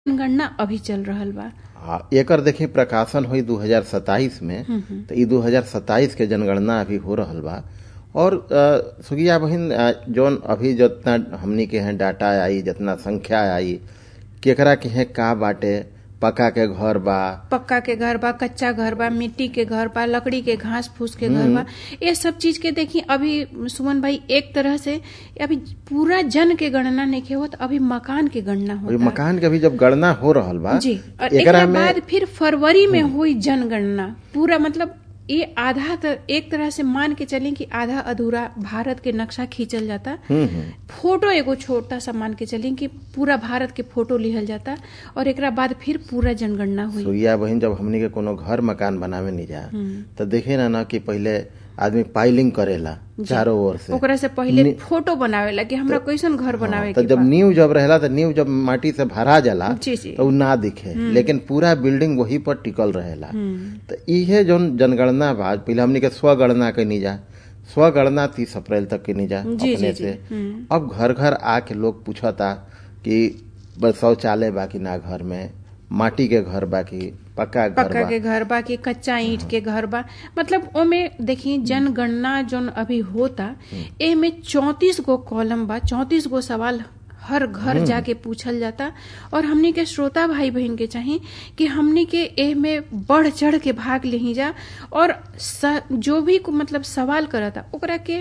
जनगणना अभी चल रहल बा आ, एकर देखी प्रकाशन हुई 2027 में तो ई 2027 के जनगणना अभी हो रहल बा और अ, सुगिया बहिन अ, जौन अभी जितना हमनी के हैं डाटा आई जितना संख्या आई केकरा के हैं का बाटे पक्का के घर बा पक्का के घर बा कच्चा घर बा मिट्टी के घर बा लकड़ी के घास फूस के घर बा ये सब चीज के देखी अभी सुमन भाई एक तरह से अभी पूरा जन के गणना नहीं होत अभी मकान के गणना अभी होता मकान के भी जब गणना हो रहल बा जी और एकरा एकरा में बाद फिर फरवरी में हुई जनगणना पूरा मतलब ये आधा त, एक तरह से मान के चलें कि आधा अधूरा भारत के नक्शा खींचल जाता हम्म हम्म फोटो एगो छोटा सा मान के चलें कि पूरा भारत के फोटो लिहल जाता और एकरा बाद फिर पूरा जनगणना हुई सुइया बहिन जब हमनी के कोनो घर मकान बनावे नहीं जा तो देखे ना ना कि पहले आदमी पाइलिंग करेला चारों ओर से ओकरा से पहले फोटो बनावेला कि हमरा कैसन घर बनावे तो के जब बा नींव जब रहेला तो नींव जब माटी से भरा जाला जी जी तो उ ना दिखे लेकिन पूरा बिल्डिंग वही पर टिकल रहेला तो इहे जौन जनगणना बा पहले हमनी के स्वगणना कनी जा स्वगणना तीस अप्रैल तक कनी जा जी, अपने जी, से अब घर घर आके लोग पूछता कि बस शौचालय बा कि ना घर में माटी के घर बा कि पक्का घर पक्का बा के घर बा कि कच्चा ईंट के घर बा मतलब ओमे देखिए जनगणना जोन अभी होता ए में चौतीस गो कॉलम बा चौतीस गो सवाल हर घर जाके पूछल जाता और हमनी के श्रोता भाई बहन के चाही कि हमनी के एह में बढ़ चढ़ के भाग लेही जा और स, जो भी को मतलब सवाल करता ओकरा के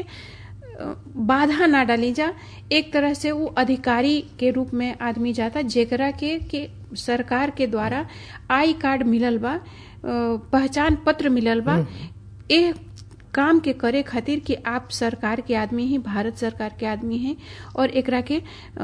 अ, बाधा ना डाली जा एक तरह से वो अधिकारी के रूप में आदमी जाता जेकरा के के सरकार के द्वारा आई कार्ड मिलल बा अ, पहचान पत्र मिलल बा ए काम के करे खातिर कि आप सरकार के आदमी ही भारत सरकार के आदमी हैं और एकरा के अ,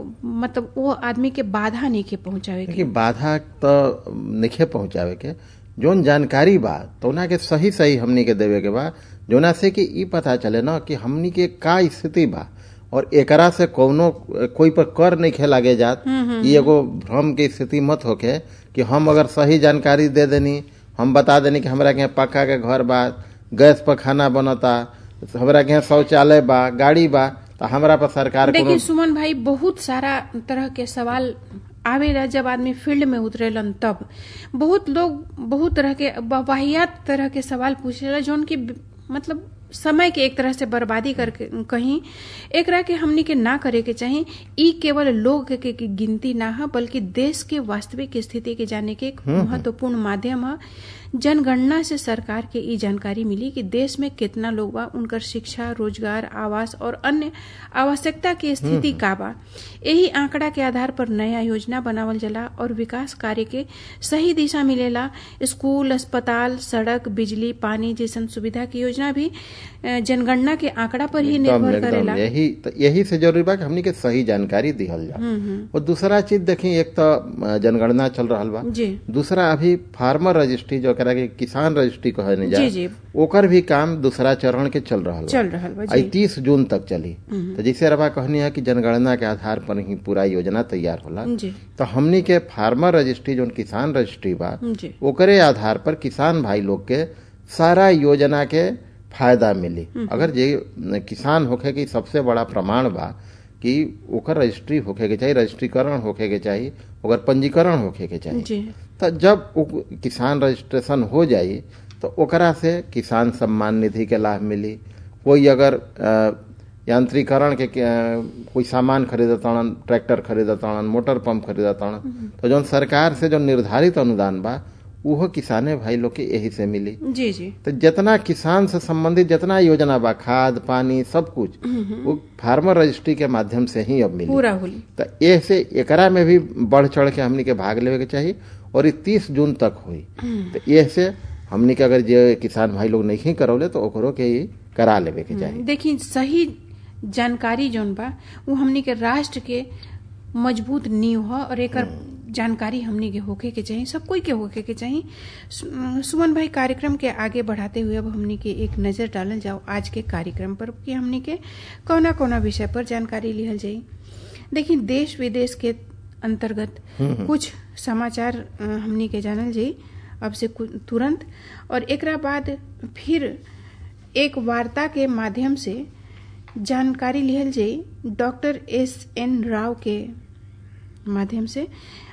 मतलब वो आदमी के बाधा नहीं के पहुंचावे के देखिए बाधा तो निखे पहुंचावे के जोन जानकारी बा तो उना के सही सही हमनी के देवे के बा जोना से कि ई पता चले ना कि हमनी के का स्थिति बा और एकरा से कौनो कोई पर कर नहीं खे लागे जात ई एगो भ्रम के स्थिति मत होके कि हम अगर सही जानकारी दे देनी हम बता देनी कि हमरा के यहाँ पक्का के घर बा गैस पर खाना बनता हमरा के यहाँ शौचालय बा गाड़ी बा तो हमरा पर सरकार देखिए कोनो सुमन भाई बहुत सारा तरह के सवाल आवेला जब आदमी फील्ड में उतरेलन तब बहुत लोग बहुत तरह के वाहियात तरह के सवाल पूछेला जौन की मतलब समय के एक तरह से बर्बादी करके कहीं एकरा के हमनी के ना करे के चाही ई केवल लोग के, के, के गिनती ना है बल्कि देश के वास्तविक स्थिति के जाने के एक महत्वपूर्ण माध्यम है जनगणना से सरकार के ई जानकारी मिली कि देश में कितना लोग बा उनकर शिक्षा रोजगार आवास और अन्य आवश्यकता की स्थिति का बा यही आंकड़ा के आधार पर नया योजना बनावल जाला और विकास कार्य के सही दिशा मिलेला स्कूल अस्पताल सड़क बिजली पानी जैसन सुविधा की योजना भी अ, जनगणना के आंकड़ा पर ही एकदम निर्भर एकदम करेला यही तो यही से जरूरी बा कि हमनी के सही जानकारी दिहल जा और दूसरा चीज देखी एक तो अ, जनगणना चल रहल बा जी दूसरा अभी फार्मर रजिस्ट्री जो करा के किसान रजिस्ट्री कहे नहीं जा जी जी ओकर भी काम दूसरा चरण के चल रहल बा चल रहल बा आई जी तीस जून तक चली तो जैसे रबा कहनी है कि जनगणना के आधार पर ही पूरा योजना तैयार होला जी तो हमनी के फार्मर रजिस्ट्री जो किसान रजिस्ट्री बा जी ओकरे आधार पर किसान भाई लोग के सारा योजना के फायदा मिली अगर जे किसान होखे के सबसे बड़ा प्रमाण बा कि ओकर रजिस्ट्री होखे के चाहिए रजिस्ट्रीकरण होखे के चाहिए ओकर पंजीकरण होखे के चाहिए जी तो जब उ किसान रजिस्ट्रेशन हो जाई तो ओकरा से किसान सम्मान निधि के लाभ मिली कोई अगर अ, यांत्रिकरण के के- कोई सामान खरीदताड़न ट्रैक्टर खरीदताड़न मोटर पंप खरीदताड़न तो जौन सरकार से जो निर्धारित अनुदान बा उहो किसाने भाई लोग के यही से मिली जी जी तो जितना किसान से संबंधित जितना योजना बा खाद पानी सब कुछ वो फार्मर रजिस्ट्री के माध्यम से ही अब मिली पूरा होली तो ये से एकरा में भी बढ़ चढ़ के हमनी के भाग लेवे के चाहिए और ये तीस जून तक हुई तो ये से हमनी के अगर जे किसान भाई लोग नहीं करौले तो ओकरो के ही करा लेवे के चाहिए देखिए सही जानकारी जौन बा वो हमनी के राष्ट्र के मजबूत नींव ह और एकर जानकारी हमनी के होके के चाहिए सब कोई के होके के चाहिए सु- सुमन भाई कार्यक्रम के आगे बढ़ाते हुए अब हमनी के एक नजर डालल जाओ आज के कार्यक्रम पर कि हमनी के कौना कौना विषय पर जानकारी लिहल जाई देखिए देश विदेश के अंतर्गत कुछ समाचार अ, हमनी के जानल जाई अब से कु- तुरंत और एकरा बाद फिर एक वार्ता के माध्यम से जानकारी लिहल जाई डॉक्टर एस एन राव के माध्यम से